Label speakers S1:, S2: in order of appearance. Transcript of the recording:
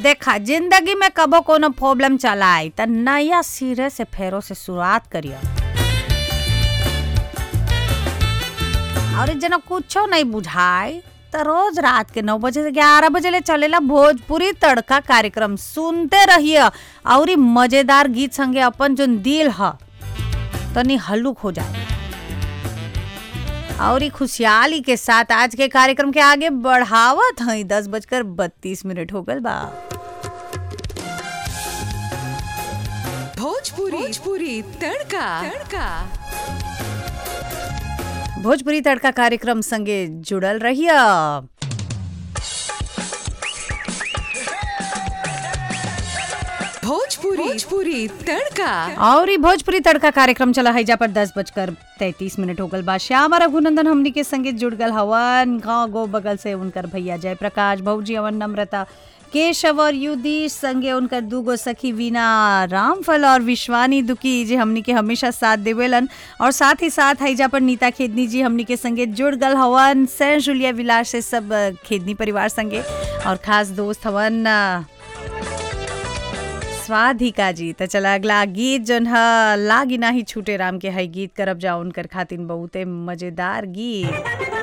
S1: देखा जिंदगी में कबो कोनो प्रॉब्लम चला आई त नया सिरे से फेरो से शुरुआत करियो और जना कुछो नहीं बुझाई तो रोज रात के नौ बजे से ग्यारह बजे ले चलेला भोजपुरी तड़का कार्यक्रम सुनते रहिए और ई मजेदार गीत संगे अपन जो दिल ह तनी हल्लुक हो जाए और ई खुशहाली के साथ आज के कार्यक्रम के आगे बढ़ावत हई दस बजकर बत्तीस मिनट हो गल बा
S2: भोजपुरी भोजपुरी तड़का तड़का
S1: भोजपुरी तड़का कार्यक्रम संगे जुड़ल रहिए
S2: भोजपुरी भोजपुरी तड़का
S1: और ई भोजपुरी तड़का कार्यक्रम चला है जा पर दस बजकर तैतीस मिनट हो गल बा श्याम रघुनंदन हमनी के संगे जुड़ गल हवन गाँव गो बगल से उनकर भैया जय प्रकाश भौजी अवन नम्रता केशव और युधीश संगे उनकर दूगो सखी वीना रामफल और विश्वानी दुखी जी हमनी के हमेशा साथ देवेलन और साथ ही साथ हैजा पर नीता खेदनी जी हमनी के संगे जुड़ गल हवन सैन जुलिया विलास से सब अ, खेदनी परिवार संगे और खास दोस्त हवन अ, स्वाधिका जी त चला अगला गीत जन ह लागी नाही छूटे राम के है गीत करब जा उनकर खातिन बहुते मजेदार गीत